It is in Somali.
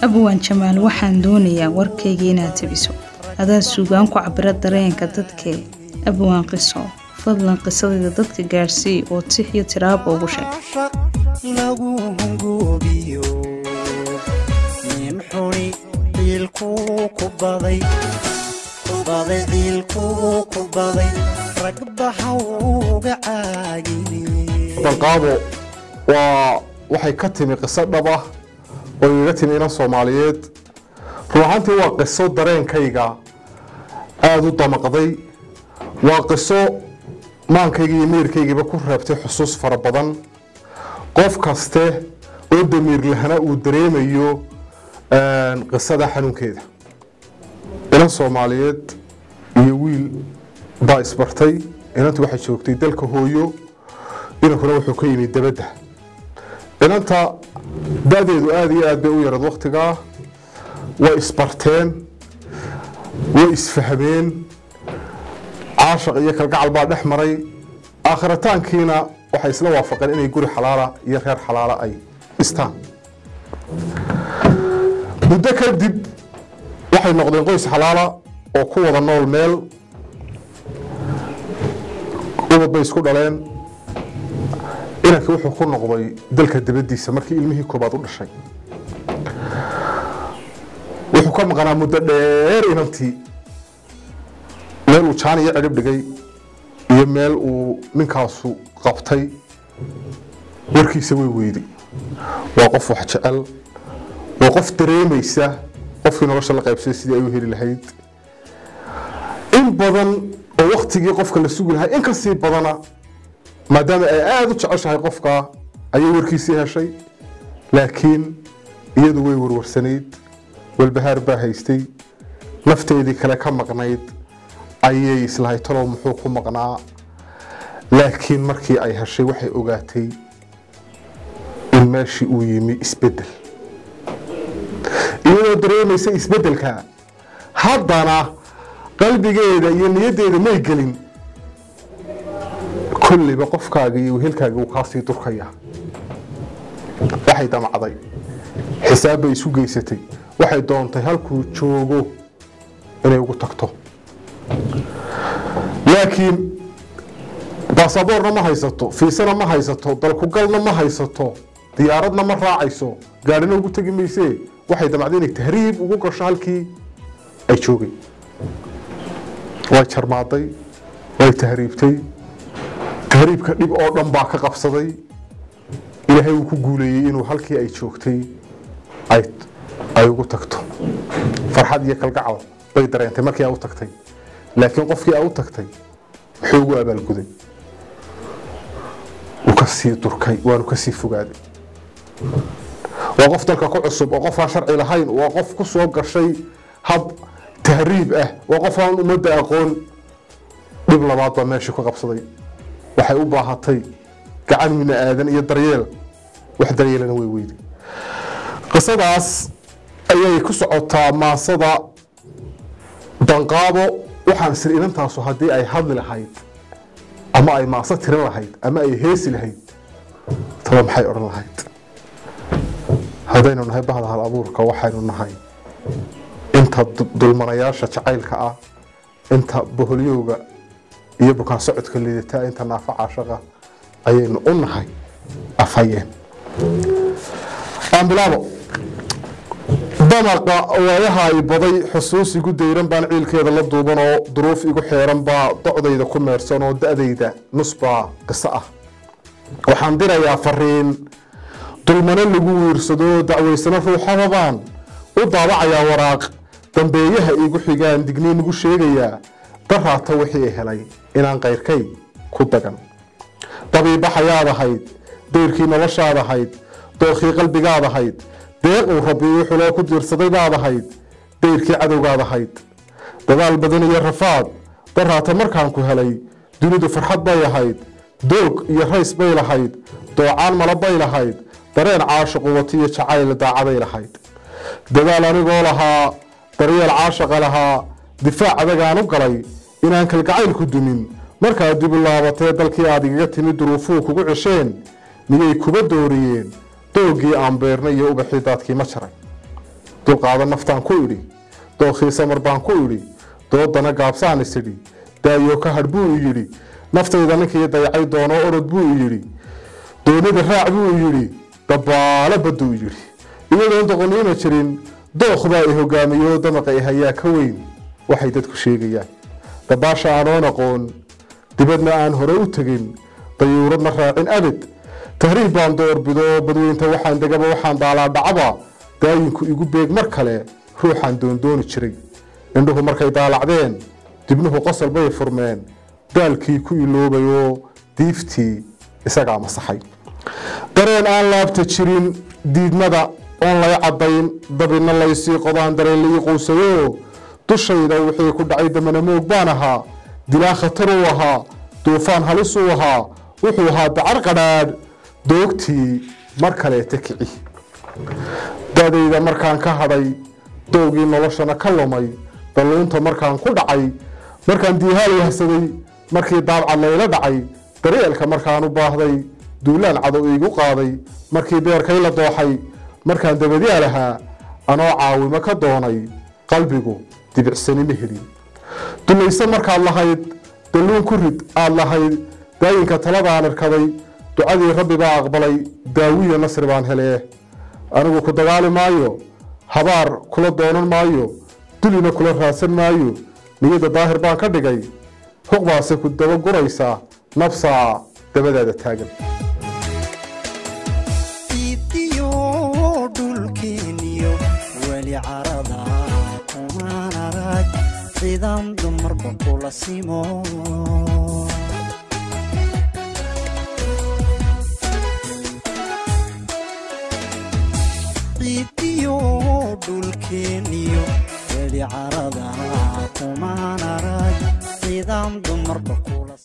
abwaan jamaal waxaan doonayaa warkayga inaad tabiso adaa suugaan ku cabira dareenka dadkee abwaan qiso fadlan qisadayda dadka gaadhsii oo tix iyo tiraaba ugu sheeg lagu hungoobiyo nin xuni ciilkuu ku baday baday ciilkuu ku baday rag baxa uga caagine banqaabo waa waxay ka timi qiso dhab ah oo igaga timi inan soomaaliyeed run ahaantii waa qiso dareenkayga aada u damaqday waa qiso maankayga iyo meerkaygiiba ku reebtay xusuus fara badan qof kaste oo damiir lahana uu dareemayo qisada xanuunkeeda inan soomaaliyeed iyo wiil baa isbartay inantu waxay joogtay dalka hooyo inankuna wuxuu ka yimid dabadda inanta da-deedu aada iyo aad bay u yarad wakhtigaa way isbarteen way isfahmeen caashaq iyo kalgacal baa dhex maray aakhiritaankiina waxay isla waafaqeen inay guri xalaala iyo reer xalaala ay dhistaan muddo kadib waxay noqdeen qoys xalaala oo ku wada nool meel ubad bay isku dhaleen inankii wuxuu ku noqday dalka dabadiisa markii ilmihii koobaad u dhashay wuxuu ka maqnaa muddo dheer inantii meel uu jaan iyo cidhib dhigay iyo meel uu ninkaasu qabtay warkiisa way weyday waa qof wax jecel waa qof dareemaysa qofkii nolosha la qaybsay sidii ay u heli lahayd in badan oo waktigii qofka la sugi lahaa in kasii badana maadaama ay aada u jeceshahay qofka ayay warkiisii heshay laakiin iyadu way warwarsanayd walbahaar baa haystay nafteedii kale ka maqnayd ayay islahay talow muxuu ku maqnaa laakiin markii ay heshay waxay ogaatay in meeshii uu yimi isbedel iyadoo dareemaysa isbedelka haddana qalbigeeda iyo niyaddeeda may gelin kulliba qofkaaga iyo wehelkaaga uu kaasii durkaya waxay damacday xisaab bay isu geysatay waxay doontay halkuu joogo inay ugu tagto laakiin baasaboorna ma haysato fiisana ma haysato dalkugalna ma haysato diyaaradna ma raacayso gaadhina ugu tegi maysee waxay damacday inay tahriib ugu gasho halkii ay joogay way jarmaaday way tahriibtay tahriibka dhib oo dhan baa ka qabsaday ilaahay uu ku guuleeyey inuu halkii ay joogtay ay ugu tagto farxad iyo kalgacal bay dareentay markii ay u tagtay laakiin qofkii ay u tagtay muxuu ugu abaalguday wuu ka sii durkay waanu ka sii fogaaday waa qof dalka ku cusub oo qof aan sharci lahayn waa qof ku soo gashay hab tahriib ah waa qof aan ummadda aqoon dhib labaad baa meeshii ku qabsaday waxay u baahatay gacan mina aadan iyo daryeel wax daryeelana way weyday qisadaas ayay ku socotaa maasada danqaabo waxaan sir inantaasu haddii ay hadli lahayd ama ay maaso tiran lahayd ama ay heesi lahayd taba maxay odhan lahayd haddaynu nahay bahda hal abuurka waxaynu nahay inta dulmanayaasha jacaylka ah inta boholyowga iyo bukaan socodka liidataa inta naafa caashaqa ayaynu u nahay afhayeen aan bilaabo damaqa waayaha ay baday xusuus igu dayran baan ciilkeeda la duuban oo duruuf igu xeeran baa docdayda ku meersan oo da-dayda nus baa qiso ah waxaan dirayaa fariin dulmano lagu wiirsado dacwaysano ruuxaba baan u daabacayaa waraaq dambeeyaha igu xigaan digniin igu sheegayaa daraata wixii helay inaan kayrkay ku dagan dabiibaxayaad ahayd dayrkii noloshaad ahayd dookii qalbigaad ahayd deeq uu rabbi wuxuloo ku diirsaday baad ahayd dayrkii cadowgaad ahayd dadaal badan iyo rafaad daraata markaan ku helay dunidu farxad bay ahayd doog iyo rays bay lahayd doocaan malo bay lahayd dareen caashiqu wati iyo jacayl daacaday lahayd dadaal anigoo lahaa daryeel caashaqa lahaa difaac adagaan u galay inaan kalgacaylku dumin markaad dib u laabatee dalkii aad igaga timid duruufuu kugu cesheen miyay kuba dooriyeen doogii aan beernay iyo ubaxii daadkii ma jaray dulqaada naftaan ku idhi dookhiisa mar baan ku idhi doodana gaabsaan isidhi daayo ka hadh buu i yidhi naftayda ninkii dayacay doono orod buu i yidhi doonida raac buu i yidhi dabaalo badduu i yidhi iyadoon doqoniima jirin dookbaa i hogaamiyo damaqa i hayaa ka weyn waxay dadku sheegayaan dabaasha aanoon aqoon dibadna aan hore u tegin dayuuradna raacin abid tahriib baan doorbido badweynta waxaan degaba waxaan daalaa dhacaba daayinku igu beeg mar kale ruuxaan doondooni jiray indhuhu markay daalacdeen dibnuhu qosol bay furmeen daalkii ku iloobayoo diiftii isagaa masaxay dareen aan laabta jirin diidmada oon lay caddayn dabinna laysii qodaan dareen laii quusayo dushayda wixii ku dhacay damana moog baan ahaa dilaa khataruu ahaa duufaan halisuu ahaa wuxuu ahaa dacar qadhaadh doogtii mar kaleeta kici dadayda markaan ka hadhay doogii noloshana ka lumay dalluunta markaan ku dhacay markaan diihaal wahsaday markii daabcad layla dhacay daryeelka markaan u baahday duulaan cadow iigu qaaday markii beerkay la dooxay markaan dabadyaal ahaa anoo caawimo ka doonay qalbigu dibicsani ma helin dulayse markaad lahayd dalluun ku rid aad lahayd daayinka taladaan irkaday ducadii rabbi baa aqbalay daawiya nasri baan helee anigu ku dagaali maayo habaar kula doonan maayo dulina kula raadsan maayo niyadda daahir baan ka dhigay huqbaase ku daba guraysaa nabsaa dabadaada taagan idiyo dhulkeeniyo weli carada kumaan arag ciidan dumarba kula simo idiyo dhulkeeniyo weli carada kumaan arag ciidan dumarba kula